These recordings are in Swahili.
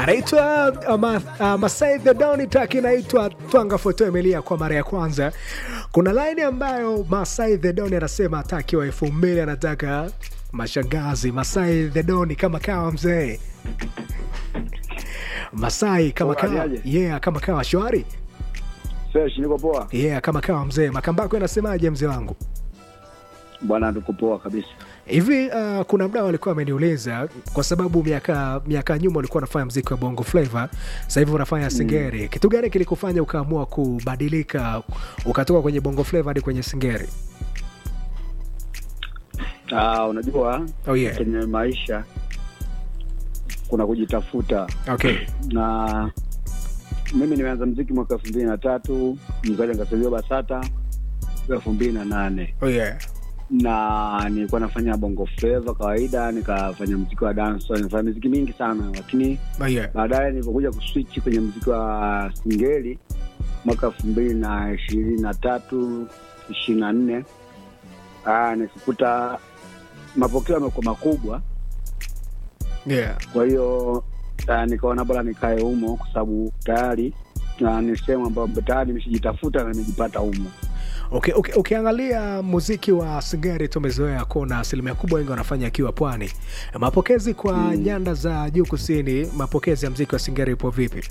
anaitwa uh, ma, uh, Masai the Don, track inaitwa Twanga Foto Emilia kwa mara ya kwanza. Kuna line ambayo Masai the Don anasema atakiwa elfu mbili anataka mashangazi. Masai the Don kama kawa mzee Masai kama kawa, Unafanyaje? yeah, kama kawa shwari, Fresh, niko poa yeah, kama kawa mzee. Makambako anasemaje mzee wangu? bwana, tuko poa kabisa. hivi uh, kuna mdao alikuwa ameniuliza kwa sababu miaka miaka nyuma ulikuwa unafanya mziki wa bongo flava sasa hivi unafanya singeri kitu gani kilikufanya ukaamua kubadilika ukatoka kwenye bongo flava hadi kwenye singeri Ah, unajua oh, yeah. kwenye maisha kuna kujitafuta, okay. na mimi nimeanza mziki mwaka elfu mbili na tatu mzaja nikasajiliwa BASATA elfu mbili na nane Oh, yeah. na nilikuwa nafanya bongo flava kawaida, nikafanya mziki wa dance, nifanya miziki mingi sana, lakini Oh, yeah. baadaye nilipokuja kuswitch kwenye mziki wa singeli mwaka elfu mbili na ishirini na tatu ishirini na nne nikakuta mapokeo yamekuwa makubwa, Yeah. kwa hiyo ah, nikaona bora nikae humo kwa sababu tayari ah, ni sehemu ambayo tayari nimeshajitafuta na nimejipata humo. Okay, okay, ukiangalia muziki wa singeri tumezoea kuona asilimia kubwa wengi wanafanya akiwa pwani mapokezi kwa Mm. nyanda za juu kusini mapokezi ya mziki wa singeri ipo vipi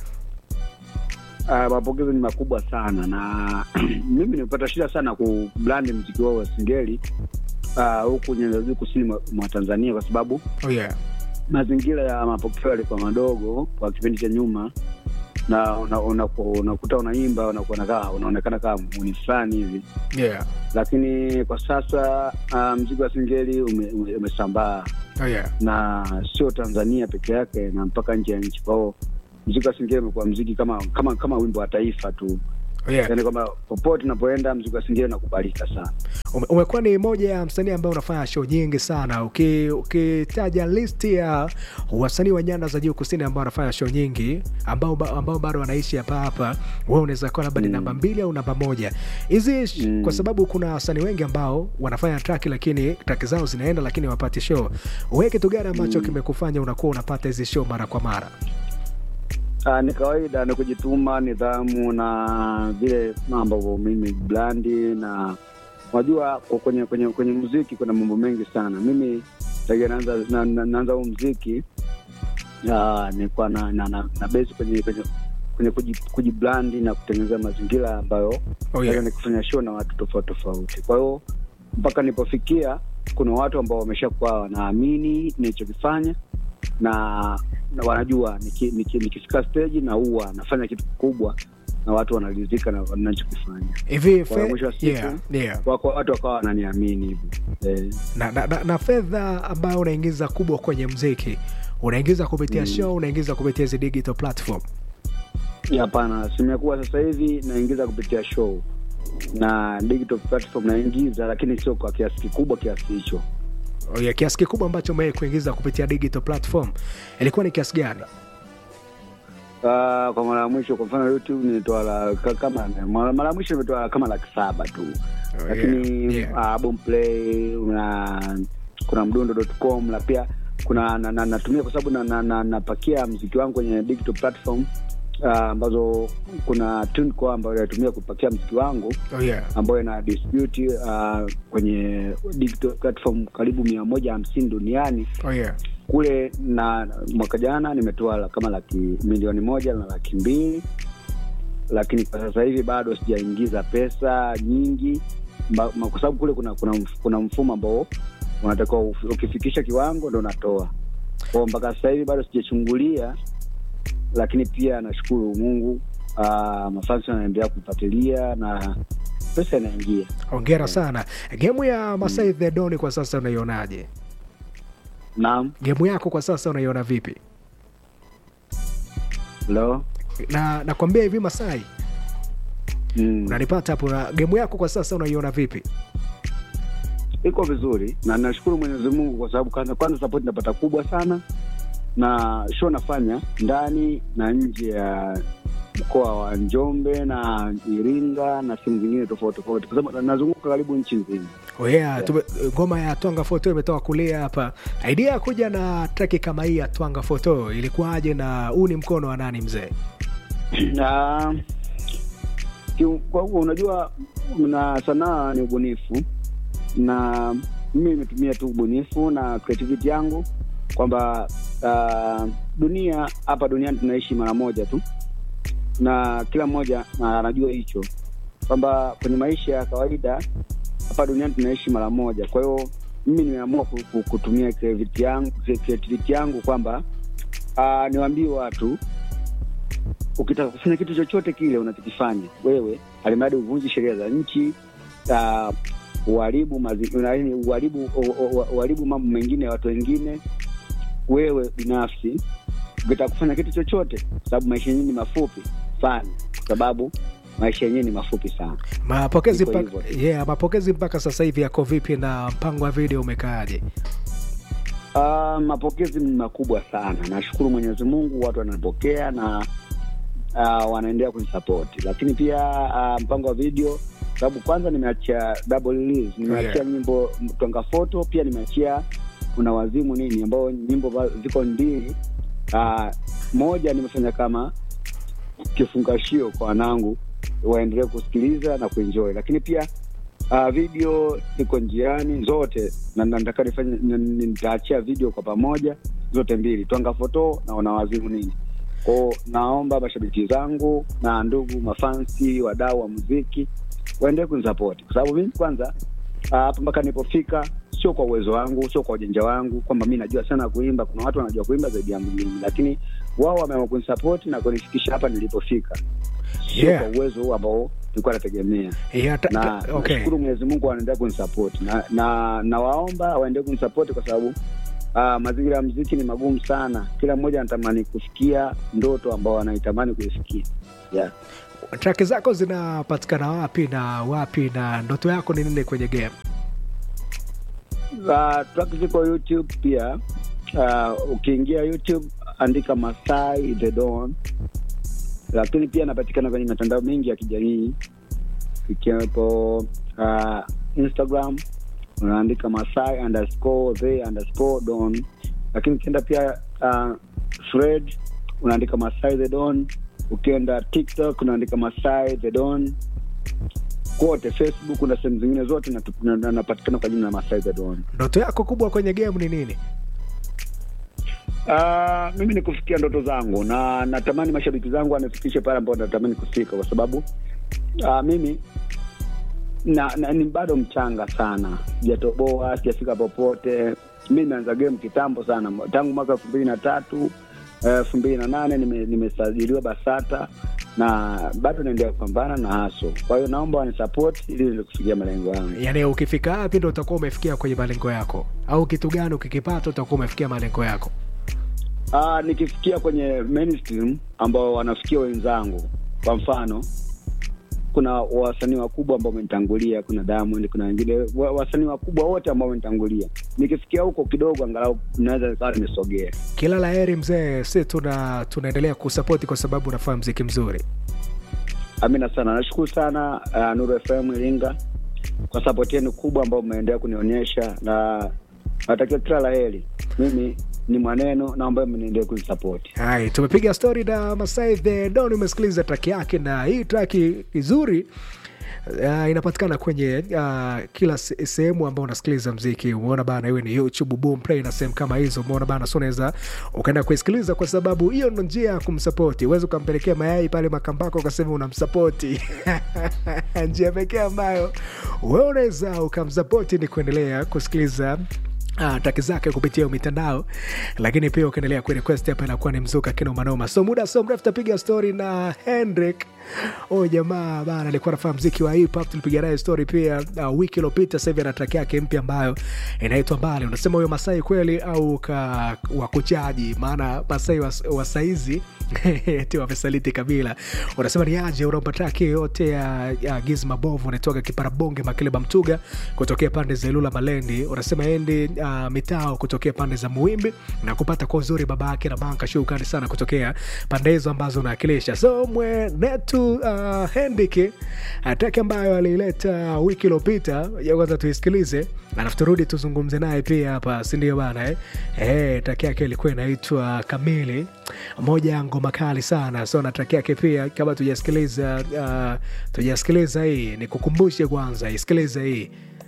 Ah, mapokezi ni makubwa sana na mimi nimepata shida sana kublandi mziki wao wa singeli ah, huku nyanda za juu kusini mwa, mwa Tanzania kwa sababu oh, yeah. mazingira ya mapokeo yalikuwa madogo kwa kipindi cha nyuma, na unakuta una, una, unakuta unaimba unakuwa nakaa unaonekana kama muni fulani hivi, Yeah. lakini kwa sasa uh, mziki wa singeli ume- ume- umesambaa Oh, yeah. na sio Tanzania peke yake na mpaka nje ya nchi. Kwa hiyo mziki wa singeli umekuwa mziki kama kama kama wimbo wa taifa tu, Oh, yeah. yaani kwamba popote unapoenda mziki wa singeli unakubalika sana. Ume- umekuwa ni moja ya msanii ambaye unafanya show nyingi sana Uki- ukitaja listi ya wasanii wa nyanda za juu kusini ambao wanafanya show nyingi ambao, ba- ambao bado wanaishi hapa hapa wewe unaweza kuwa labda ni Mm. namba mbili au namba moja hizi sh- Mm. kwa sababu kuna wasanii wengi ambao wanafanya track lakini track zao zinaenda lakini wapati show wewe kitu gani ambacho Mm. kimekufanya unakuwa unapata hizi show mara kwa mara Ah, ni kawaida, ni kujituma, nidhamu na vile ambavyo mimi blandi na unajua kwa- kwenye kwenye kwenye muziki kuna mambo mengi sana. Mimi tangia naanza na, na, naanza huu muziki ah, nilikuwa na, na, na, na base kwenye kwenye kwenye kuji- kujiblandi na kutengeneza mazingira ambayo oh, naweza yeah. nikufanya show na watu tofauti tofauti. Kwa hiyo mpaka nilipofikia, kuna watu ambao wameshakuwa wanaamini nilichokifanya na, na wanajua niki- niki- nikifika stage na huwa nafanya kitu kikubwa na watu wanaridhika na nachokifanya. hivi Kwa fe- mwisho wa siku, yeah, yeah. Wako watu wakawa wananiamini hivi eh, na, na, na, na fedha ambayo unaingiza kubwa kwenye mziki unaingiza kupitia Mm. show unaingiza kupitia hizi digital platform hapana. Asilimia kubwa sasa hivi naingiza kupitia show na digital platform naingiza, lakini sio kwa kiasi kikubwa kiasi hicho. Oh, ya kiasi kikubwa ambacho umewahi kuingiza kupitia digital platform ilikuwa ni kiasi gani Uh, kwa mara ya mwisho kwa mfano YouTube nilitoa la, ka- kama mara mara ya mwisho nimetoa kama laki saba tu Oh, lakini yeah, yeah. uh, Boomplay una kuna mdundo.com na pia kuna na, na, natumia kwa sababu napakia na, na, napakia mziki wangu kwenye digital platform uh, ambazo kuna TuneCore ambayo natumia kupakia mziki wangu Oh, yeah. ambayo ina distribute uh, kwenye digital platform karibu mia moja hamsini duniani Oh, yeah. kule na mwaka jana nimetoa la- kama laki milioni moja na laki mbili lakini kwa sasa hivi bado sijaingiza pesa nyingi mba- ma- kwa sababu kule kuna kuna, mf- kuna mfumo ambao unatakiwa uf- ukifikisha kiwango ndo unatoa kwao mpaka sasa hivi bado sijachungulia lakini pia nashukuru mungu uh, mafansi wanaendelea kufuatilia na pesa inaingia hongera sana gemu ya masai the Don kwa sasa unaionaje naam gemu yako kwa sasa unaiona vipi lo na nakwambia hivi masai mm. unanipata hapo na gemu yako kwa sasa unaiona vipi iko vizuri na nashukuru Mwenyezi Mungu kwa sababu kwanza, kwanza support napata kubwa sana, na show nafanya ndani na nje ya mkoa wa Njombe na Iringa na sehemu zingine tofauti tofauti, kwa sababu nazunguka karibu nchi nzima. Oh yeah, tume, ngoma ya twanga foto imetoka kulia hapa. Idea ya kuja na traki kama hii ya twanga foto ilikuwaje, na huu ni mkono wa nani mzee? na kiu- kwa kuwa unajua na sanaa ni ubunifu na mimi nimetumia tu ubunifu na creativity yangu kwamba uh, dunia hapa duniani tunaishi mara moja tu na kila mmoja na anajua hicho kwamba kwenye maisha ya kawaida hapa duniani tunaishi mara moja kwa hiyo mimi nimeamua ku- ku- kutumia creativity yangu, creativity yangu kwamba uh, niwaambie watu ukitaka kufanya kitu chochote kile unachokifanya wewe, alimradi uvunji sheria za nchi, uh, uharibu mazi- yaani uharibu u- u- uharibu mambo mengine ya watu wengine, wewe binafsi ukitaka kufanya kitu chochote, sababu maisha yenyewe ni mafupi, fanya, kwa sababu maisha yenyewe ni mafupi sana. Mapokezi Iko mpaka, hivyo. yeah, mapokezi mpaka sasa hivi yako vipi na mpango wa video umekaaje? Uh, mapokezi ni makubwa sana. Nashukuru Mwenyezi Mungu, watu wanapokea na uh, wanaendelea kunisapoti, lakini pia uh, mpango wa video, sababu kwanza nimeachia double release, nimeachia Yeah. nyimbo Twanga Foto, pia nimeachia kuna wazimu nini, ambao nyimbo ba- ziko mbili. Uh, moja nimefanya kama kifungashio kwa wanangu waendelee kusikiliza na kuenjoy, lakini pia uh, video iko njiani zote, na na nataka nifanye n- n- nitaachia video kwa pamoja zote mbili, Twanga Foto na Wanawazimu nini. Kwao naomba mashabiki zangu na ndugu mafansi, wadau wa muziki waendelee kunisapoti kwa sababu mimi kwanza ah, hapa mpaka nilipofika sio kwa uwezo wangu, sio kwa ujanja wangu, kwamba mi najua sana kuimba. Kuna watu wanajua kuimba zaidi yangu mimi, lakini wao wameamua kunisapoti na kunifikisha hapa nilipofika, sio Yeah. kwa uwezo huu ambao nilikuwa nategemea Yeah, ta, na ta, okay. nashukuru Mwenyezi Mungu wanaendelea kunisapoti na na nawaomba waendelee kunisapoti kwa sababu uh, mazingira ya mziki ni magumu sana. Kila mmoja anatamani kufikia ndoto ambao wanaitamani kuifikia. Yeah. Traki zako zinapatikana wapi na wapi, na ndoto yako ni nini kwenye game? Uh, track ziko YouTube pia. Uh, ukiingia YouTube andika Masai the Don, lakini pia napatikana kwenye mitandao mingi ya kijamii ikiwepo uh, Instagram unaandika Masai underscore the underscore Don, lakini ukienda pia uh, Thread unaandika Masai the Don, ukienda TikTok unaandika Masai the Don kote Facebook na sehemu zingine zote natu- na- na- napatikana kwa jina la Masai the Don. Ndoto yako kubwa kwenye game ni nini? Uh, mimi ni kufikia ndoto zangu na natamani mashabiki zangu wanifikishe pale ambapo natamani kufika, kwa sababu uh, mimi na, na ni bado mchanga sana, sijatoboa, sijafika popote. Mi nimeanza game kitambo sana, tangu mwaka elfu mbili na tatu elfu mbili na nane nime- nimesajiliwa BASATA na bado naendelea kupambana na haso. Kwa hiyo naomba wanisapoti ili niweze kufikia malengo yangu. Yaani ukifika wapi ndo utakuwa umefikia kwenye malengo yako, au kitu gani ukikipata utakuwa umefikia malengo yako? Ah, nikifikia kwenye mainstream ambao wanafikia wenzangu, kwa mfano kuna wasanii wakubwa ambao wamenitangulia, kuna Diamond, kuna wengine wa- wasanii wakubwa wote ambao wamenitangulia. Nikifikia huko kidogo, angalau naweza nikawa nimesogea. Kila la heri mzee, si tuna tunaendelea kusapoti kwa sababu unafanya mziki mzuri. Amina sana, nashukuru sana uh, Nuru FM Iringa kwa sapoti yenu kubwa ambao mmeendelea kunionyesha, na natakia kila la heri. Mimi ni mwaneno na ambayo mnaendelea kunisapoti. Hai, tumepiga stori na Masai the Don, umesikiliza traki yake, na hii traki nzuri Uh, inapatikana kwenye uh, kila se- sehemu ambao unasikiliza mziki. Umeona bana, iwe ni YouTube, Boomplay na sehemu kama hizo. Umeona bana, so unaweza ukaenda kuisikiliza, kwa sababu hiyo ndo njia ya kumsapoti. Uwezi ukampelekea mayai pale Makambako ukasema unamsapoti njia pekee ambayo wewe unaweza ukamsapoti ni kuendelea kusikiliza Ah, taki zake kupitia mitandao lakini pia ukiendelea kurequest hapa inakuwa ni mzuka kina manoma so muda so mrefu tapiga story na Hendrik huyu jamaa bana alikuwa anafanya mziki wa hip hop tulipiga naye story pia uh, wiki iliyopita sasa hivi ana track yake mpya ambayo inaitwa mbali unasema huyo masai kweli au ka wakuchaji maana masai wa, wa saizi ti wamesaliti kabila unasema ni aje unaomba traki yote ya, ya giz mabovu unatoka kiparabonge makileba mtuga kutokea pande za ilula malendi unasema endi uh, uh, mitao kutokea pande za Muimbi na kupata kwa uzuri baba yake na banka. Shukrani sana kutokea pande hizo ambazo unawakilisha. So mwenetu uh, Hendiki ataki ambayo aliileta wiki iliyopita, ya kwanza tuisikilize, alafu turudi tuzungumze naye pia hapa, si ndio bana eh? Eh, taki yake ilikuwa inaitwa Kamili, moja ya ngoma kali sana. So na taki yake pia, kama tujasikiliza uh, tujasikiliza hii, nikukumbushe kwanza, isikilize hii